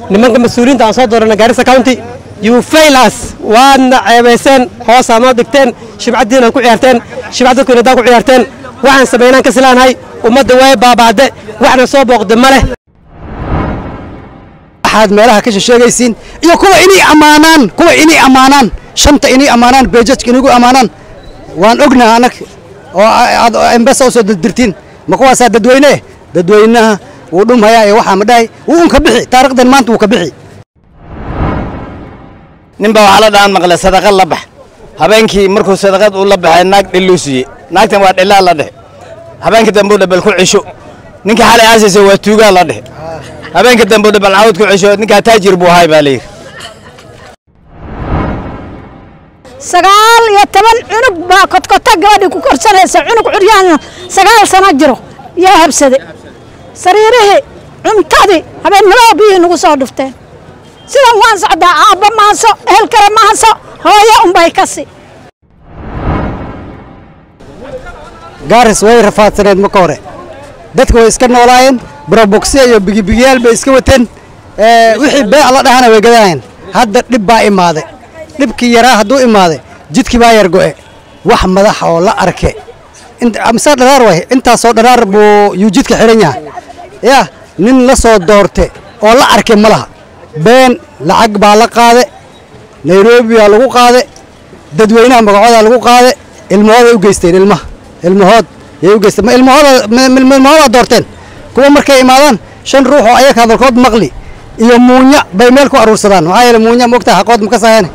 nimanka mas-uuliyiinta aan soo doorana gaarisa county you fail us waadna ceebayseen hoosaa noo dhigteen shibcaddiina ku ciyaarteen shibcad dadku inadaa ku ciyaarteen waxaan samaynaan ka silaanahay ummadda way baabaade waxna soo booqda ma leh waxaad meelaha ka sheegaysiin iyo kuwa inay ammaanaan kuwa inay ammaanaan shanta inay ammaanaan beejajka inagu ammaanaan waan ognaha anag oo aad embesa usoo dirdirtiin ma kuwaasaa dadweyne dadweynaha wuu dhumhayaa ee waxaa ma dhahay wuu un ka bixi taarikhdan maanta wuu ka bixi ninbaa waxaa la dhahan maqle sadaqad la bax habeenkii markuu sadaqad uu la baxay naag dhilluu siiyey naagtan waa dhillaa la dhehe habeenkii dambuu dhabal ku cisho ninka xalay aasaysa waa tuugaa la dhehe habeenkii dambuu dhabal cawd ku cisho ninkaa taajir buu ahay baa la yidhi sagaal iyo toban cunug baa kodkota gabadhii ku korsanaysa cunug curyahan sagaal sano jiro yaa habsade sariirihii cuntadii habeennimada biyihii nagu soo dhufteen sidan waan socdaa aabba maaso ehel kale maaso hooyo unbay kasi gaaris way rafaadsaneed marka hore dadka way iska noolaayeen barobogsiya iyo bigibigiyaal bay iska wateen wixii beec la dhahana way gadanaayeen hadda dhib baa imaaday dhibkii yaraa hadduu imaaday jidkii baa yar go'e wax madax oo la arke mise dharaar way intaasoo dharaar buu yuu jidka xihan yahay yaa nin la soo doorte oo la arke ma laha been lacag baa la qaade nairobi baa lagu qaade dadweynaha magacoodaa lagu qaade ilmahooday u geysteen ilmaha ilmahood yay u geysteen ma ilmahooda ilmahoodaa doorteen kuwa markay imaadaan shan ruux oo ayaga hadalkood maqli iyo muunya bay meel ku aruursadaan maxaa yeele muunya moogtaa xaqood ma ka saayane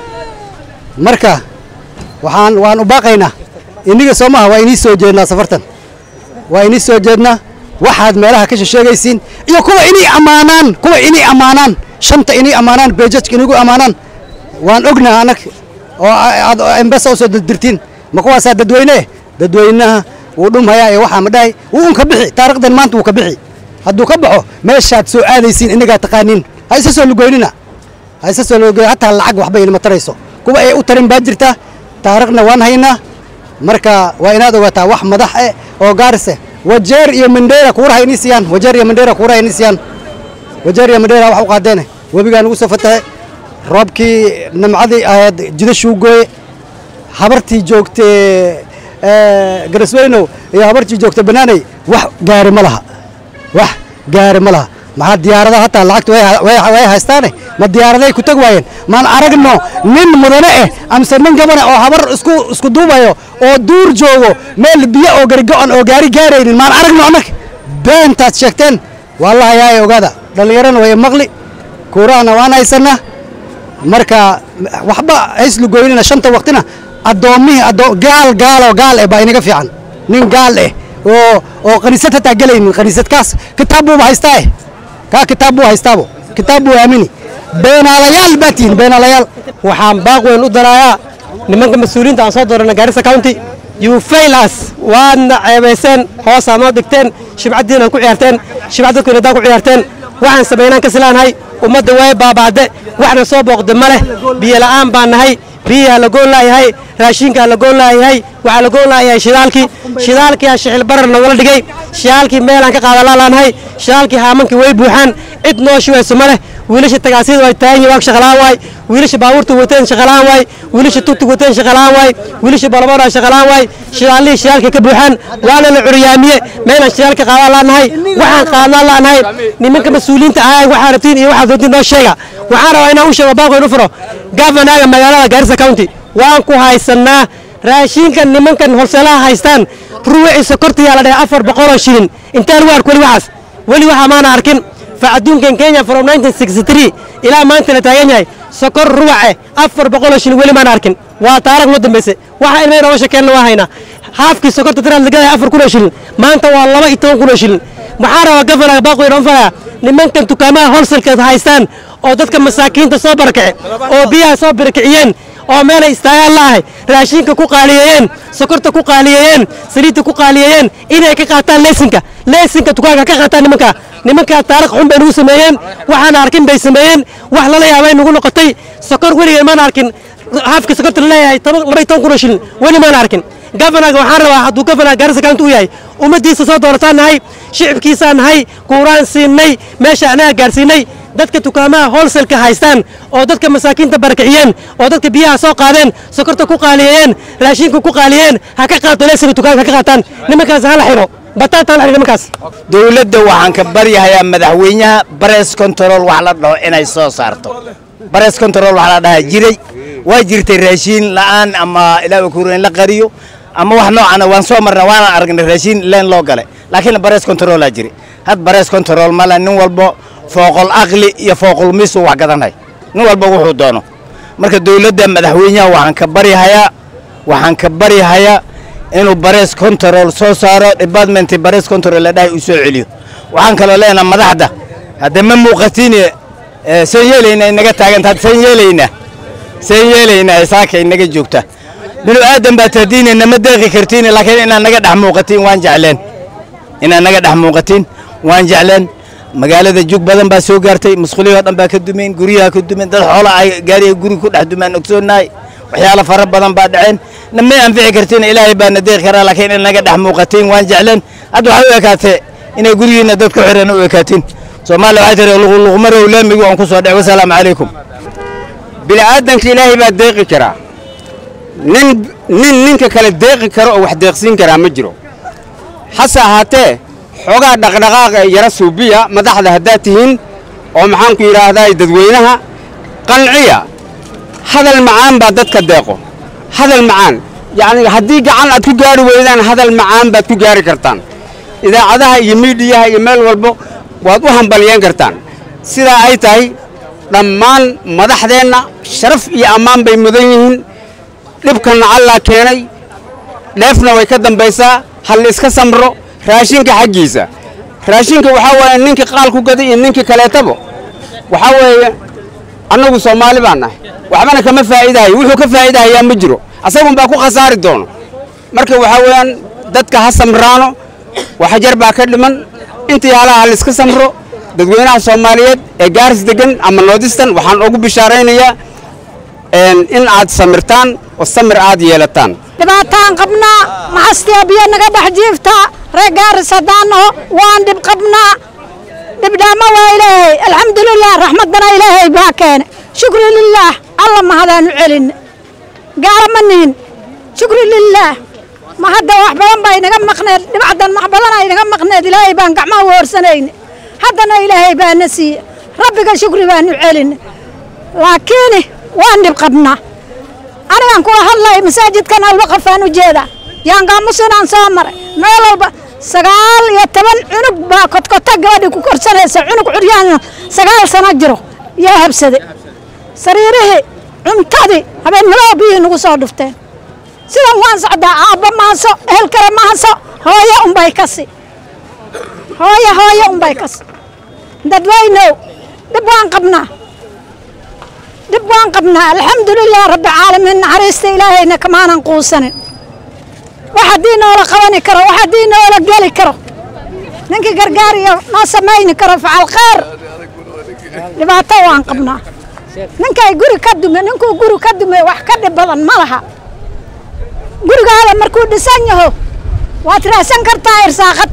marka waxaan waan u baaqaynaa inniga soo maaha waa inii soo jeednaa safartan waa inii soo jeednaa waxaad meelaha ka sheegaysiin iyo kuwa inay ammaanaan kuwa inay ammaanaan shanta inay ammaanaan beejajka inagu ammaanaan waan ognaha anag oo aad embesa usoo dirdirtiin ma kuwaasaa dadweyne dadweynaha wuu dhumhayaa ee waxaa ma dhahay wuu un ka bixi taarikhdan maanta wuu ka bixi hadduu ka baxo meeshaad soo aadaysiin innagaa taqaaniin ha isa soo lugoynina ha isa soo lugoyn hataa lacag waxba inama tarayso kuwa ay u tarin baa jirta taarikhna waan haynaa marka waa inaad ogaataa wax madax eh oo gaarise wajeer iyo mandheera kuuraha inii siiyaan wajeer iyo mandheera kuuraha inii siiyaan wajeer iyo mandheera wax u qaadeene webigaa nagu soo fatahe roobkii nimcadii ahayd jidashuu gooye habartii joogtee garasweynow iyo habartii joogta banaaney wax gaari ma laha wax gaari ma laha maxaa diyaaradaha hataa lacagta way haystaane ma diyaaraday ku teg waayeen maan aragno nin mudane eh amse nin gabana oo habar isku isku duubayo oo duur joogo meel biyo oo gargo-an oo gaari gaaraynin maan aragno annag beentaad sheegteen wallahi yaay ogaada dhallinyarana way maqli kuurahana waan haysanaa marka waxba hayslugoynina shanta waqtina addoommihii gaal gaaloo gaal eh baa inaga fiican nin gaal eh oo oo kaniisad hataa gelaynin kaniisadkaas kitaab buuba haystaa eh kaa kitaab buu haystaabo kitaab buu aamini beenaalayaal baa tihin beenaalayaal waxaan baaq weyn u darayaa nimanka mas-uuliyiinta aan soo doorana gaarisa county you fail us waadna ceebayseen hoosaa noo dhigteen shibcaddiina ku ciyaarteen shibcad dadku inadaa ku ciyaarteen waxaan samaynaan ka silaanahay ummadda way baabaade waxna soo booqda ma leh biyo la'aan baan nahay biyaha la goon laayahay raashinkaa la goon laayahay waxaa la goon laayahay shidaalkii shidaalkiyaa shixil barar nagula dhigay shidaalkii meelaan ka qaada laalaanahay shidaalkii haamankii way buuxaan cid noo shubayso ma leh wiilasha tagaasiyada way taagan yihiin waa shaqalaan waay wiilasha baabuurta wateen shaqalaan waay wiilasha tugtug wateen shaqalaan waay wiilasha balabooda shaqalaan waay shidaalihii shidaalkii ka buuxaan waana la curyaamiye meelaan shidaalka qaadaan laanahay waxaan qaadnaan laanahay nimanka mas-uuliyiinta ahay waxaa rabtiin iyo waxaad rabtiin noo sheega waxaan rabaa inaan u sheego baaqoyn u furo gafanaga magaalada gaarisa county waan ku haysannaa raashinkan nimankan holseelaha haystaan ruuxii sokortayaa la dhahay afar boqoloo shilin intaan u ark weli waxaas weli waxaa maana arkin fa adduunkan kenya from 1963 ilaa maanta la taagan yahay sokor ruwace afar boqoloo shilin weli maana arkin waa taarikh noo dambayse waxa ilmay nooga shakeenna waa haynaa haafkii sokorta tiraad lagadahay afar kunoo shilin maanta waa laba iyo toban kunoo shilin maxaa rabaa gafanaga baaqoyn on falaya nimankan dukaamaha holselka haystaan oo dadka masaakiinta soo barakace oo biyaha soo barakiciyeen oo meelay istaagaan la'ahay raashinka ku qaaliyeeyeen sokorta ku qaaliyeeyeen saliidda ku qaaliyeeyeen inay ka qaataan leesinka leesinka dukaanka ka qaataan nimanka nimankaa taarikh xun bay nagu sameeyeen waxaan arkin bay sameeyeen wax lala yaabay nagu noqotay sokor weligeen maan arkin haafka sokorta laleeyahay laba iyo toban kun oo shilin weli maan arkin gafanaga waxaan rabaa hadduu gafanaga gaarisa county u yahay ummaddiisa soo doorataan nahay shicibkiisaan nahay kuuraan siinay meesha anaga gaarsiinay dadka dukaamaha holselka haystaan oo dadka masaakiinta barakiciyeen oo dadka biyaha soo qaadeen sokorta ku qaaliyeeyeen raashinka ku qaaliyeen ha ka qaato leesiga dukaanka ha ka qaataan nimankaas hala xiro bataata hala xiro nimankaas dowladda waxaan ka baryahayaa madaxweynaha bares control wax la dhaho inay soo saarto bares control wax la dhahaa jiray waa jirtay raashiin la'aan ama ilaaha kuura in la qariyo ama wax noocana waan soo marna waana aragnay raashiin leen loo galay laakiin bares controlaa jiri had bares control male nin walbo fooqol aqli iyo fooqol misu wax gadanay nin walba wuxuu doono marka dowladda madaxweynaha waxaan ka baryahayaa waxaan ka baryahayaa inuu bares control soo saaro department bares control la dhahay uu soo celiyo waxaan kaloo leenaha madaxda hadda ma muuqatiin seen yeelayna inaga taagantaad seen yeelaynaa seen yeelaynaa saaka inaga joogta binu aadan baa tahdiine nama deeqi kartiin laakiin inaad naga dhex muuqatiin waan jecleen inaad naga dhex muuqatiin waan jecleen magaalada jug badan baa soo gaartay musqulihii oo dhan baa ka dumeen guryaha ka dumeen dad xoola ay gaariga guriga ku dhex dumaan ogsoonahay waxyaalo fara badan baa dhaceen namay anfici kartiin ilaahay baa na deeqi karaa laakiin in naga dhex muuqatiin waan jecleen hadda waxay u ekaatee inay gurigiina dad ku xiran u ekaatiin soomaaliya waxay tiri luqluqmarow laamigu aan ku soo dhec wasalaamu calaykum bini'aadanka ilaahay baa deeqi karaa nin nin ninka kale deeqi karo oo wax deeqsiin karaa ma jiro hase ahaatee xoogaa dhaqdhaqaaqa ee yara suubiya madaxda haddaad tihiin oo maxaanku yidhaahdaa dadweynaha qanciya hadal macaan baa dadka deeqo hadal macaan yacni haddii gacan aad ku gaari weydaan hadal macaan baad ku gaari kartaan idaacadaha iyo miidhiyaha iyo meel walbo waad u hambalyeyn kartaan sidaa ay tahay dhammaan madaxdeenna sharaf iyo ammaan bay mudan yihiin dhibkanna allaa keenay dheefna way ka dambaysaa hal iska samro raashinka xaggiisa raashinka waxaa waaye ninka qaal ku gaday iyo ninka kaleetaba waxaa weeye annagu soomaali baan nahay waxbana kama faa'iidahayo wuxuu ka faa'iidahayaa ma jiro asagun baa ku khasaari doono marka waxaa weeyaan dadka ha samraano waxjar baa ka dhiman intii halaha hal iska samro dadweynaha soomaaliyeed ee gaaris degan ama noodistan waxaan ugu bishaaraynayaa in aad samirtaan oo samir aad yeelataan dhibaataan qabnaa maxastia biyo naga dhex jiiftaa reer gaaris haddaan naho waan dhib qabnaa dhibdhaamo waa ilaahay alxamdulilah raxmaddana ilaahay baa keene shukri lilaah alla mahadaanu celinne gaala ma nihin shukri lilaah ma hadda wax badan baa inaga maqneed dhibacdan wax badan aa inaga maqneed ilaahay baan gacmaha woorsanayne haddana ilaahay baana siiye rabbiga shukri baanu celinne laakiin waan dhib qabnaa anigaan kula hadlay masaajidkan alwaqafaan u jeedaa yaangaamusinaan soo maray meel walba sagaal iyo toban cunug baa kodkota gabadhii ku korsanaysa cunug curyaana sagaal sano jiro yaa habsade sariirihii cuntadii habeennimadoo biyihii nagu soo dhufteen sidan waan socdaa aabba maaso ehel kale maaso hooyo unbay kasi hooyo hooyo unbay kasi dadweynow dhib waan qabnaa dhib waan qabnaa alxamdulilah rabbi caalamiin naxariista ilaahayna kamaanan quusanin wax haddii noola qabani karo wax haddii noola geli karo ninkii gargaariyo noo samayni karo facal khayr dhibaato waan qabnaa ninkay guri ka dume ninkuu guri ka dume wax ka dhib badan ma laha gurigaada markuu dhisan yaho waad raadsan kartaa irsaaqad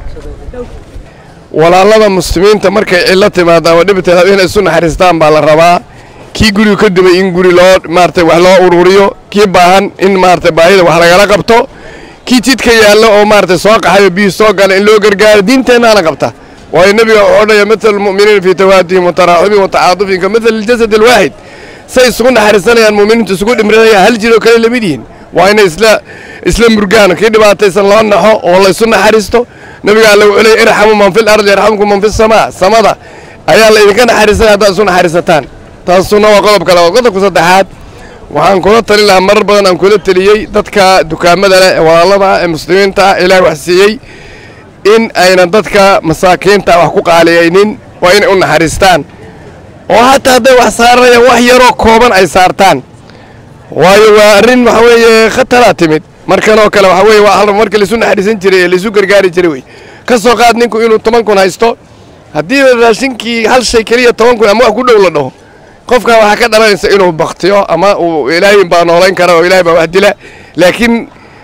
walaalada muslimiinta markay cillo timaado ama dhibteed inay isu naxariistaan baa la rabaa kii guriga ka dumay in guri loo maarata wax loo ururiyo kii baahan in maarata baahida wax lagala qabto kii jidka yaallo oo maarata soo qaxayo biyii soo gala in loo gargaaro diinteennaana qabta waayo nebiga wuxuu odhaya matal almu'miniina fii tawaadihim wa taraaxubihim wa tacaadufihim ka matal aljasad alwaahid say isugu naxariisanayaan mu'miniintu isugu dhimrinayaan hal jir oo kale lamid yihiin waa inay isla isla murgaan kii dhibaataysan loo naxo oo laysu naxariisto nebiga alle wuxuu leeyay irxamu man fil ardi yarxamkum man fi samaa samada ayaa la idinka naxariisanaya haddaad isu naxariisataan taasuna waa qodob kale waa qodobka saddexaad waxaan kula tali lahaa marar badan aan kula teliyey dadka dukaamada leh ee walaalada ah ee muslimiinta ah ilaah wax siiyey in aynan dadka masaakiinta wax ku qaaliyaynin waa inay u naxariistaan oo hataa hadday wax saarayaan wax yaroo kooban ay saartaan waayo waa arrin waxa weeye khataraa timid markan oo kale waxa weeye waa hal marka laisu naxariisan jiray ee laisu gargaari jiray wey ka soo qaad ninku inuu toban kun haysto haddii raashinkii hal shay keliya toban kun ama wax ku dhow la dhaho qofkan waxaa ka dhalanaysa inuu baktiyo ama uu ilaahay baa noolayn kara oo ilaahay baa wax dila laakiin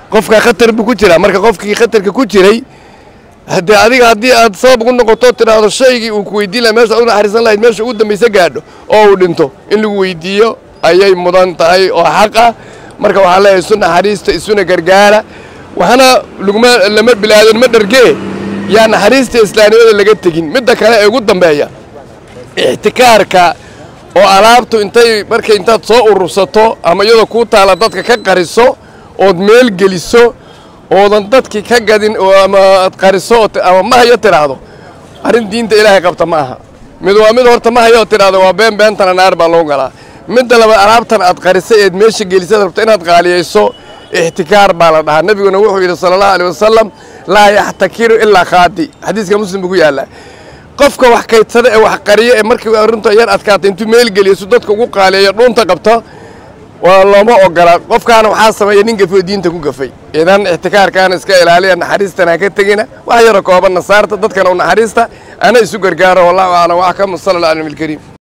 qofka khatar buu ku jiraa marka qofkii khatarka ku jiray haddee adiga haddii aad sabab ugu noqoto tidhaahdo shaygii uu ku weydiin laha meesha u naxariisan lahayd meesha ugu dambaysa gaadho oo uu dhinto in lagu weydiiyo ayay mudan tahay oo xaq ah marka waxaa leeyahay isu naxariista isuna gargaara waxaana laguma lama bilaadan ma dhargee yaa naxariista islaamnimada laga tegin midda kale ee ugu dambeeya ixtikaarka oo alaabtu intay markay intaad soo urursato ama iyadoo kuu taala dadka ka qariso ood meel geliso oodan dadkii ka gadin oo ama aad qariso oo ti- ama mahayo tidhaahdo arrin diinta ilaahay qabta ma aha mid waa mid horta mahayo oo tidhaahdo waa been beentana naar baa loo galaa midda labaad alaabtan aad qarisay eed meesha gelisad rabto inaad qaaliyayso ixtikaar baa la dhahaa nebiguna wuxuu yidhi sala allahu aleyh wasalam laa yaxtakiru ilaa khaadi xadiiska muslim buu ku yaallaa qofka wax kaydsada ee wax qariya ee markii arrinta yar adkaatay intuu meel geliyo si dadka ugu qaaliyayo dhuunta qabto waa looma ogola qofkaana waxaa sameeya nin gafay oo diinta ku gafay idan ixtikaarkaana iska ilaaliya naxariistana ha ka tegina wax yaro kooban nasaarta dadkana u naxariista ana isu gargaaro wallahu aclam wax ka musala ala alkariim